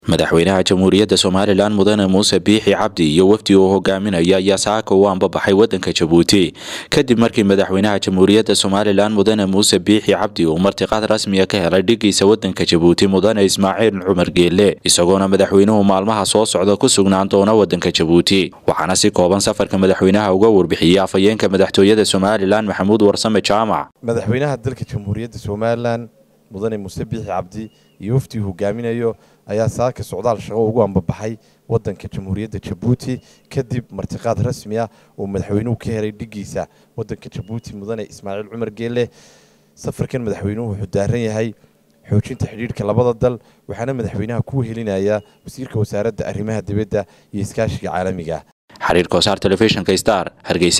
madaxweynaha jamhuuriyadda somalilan mudane muuse biixi cabdi iyo wafdi uu hogaaminaya ayaa saaka u anbabaxay wadanka jabuuti kadib markii madaxweynaha jamhuuriyadda somalilan mudane muuse biixi cabdi uu martiqaad rasmiya ka helay dhigiisa wadanka jabuuti mudane ismaaciil cumar geelle isagoona madaxweynuhu maalmaha soo socda ku sugnaan doona wadanka jabuuti waxaana si kooban safarka madaxweynaha uga warbixiyey afhayeenka madaxtooyada somalilan maxamuud warsame jaamac madaxweynaha dalka jamhuuriyadda somalilan mudane muuse biixi cabdi iyo wafdii hogaaminayo ayaa saaka socdaal shaqo ugu ambabaxay wadanka jamhuuriyadda jabuuti kadib martiqaad rasmi ah oo madaxweynuhu ka helay dhigiisa wadanka jabuuti mudane ismaaciil cumar geelle safarkan madaxweynuhu wuxuu daaran yahay xoojinta xidhiidhka labada dal waxaana madaxweynaha ku helinaya wasiirka wasaaradda arrimaha dibadda iyo iskaashiga caalamiga xiriirka wasaar telefishinka star hargeysa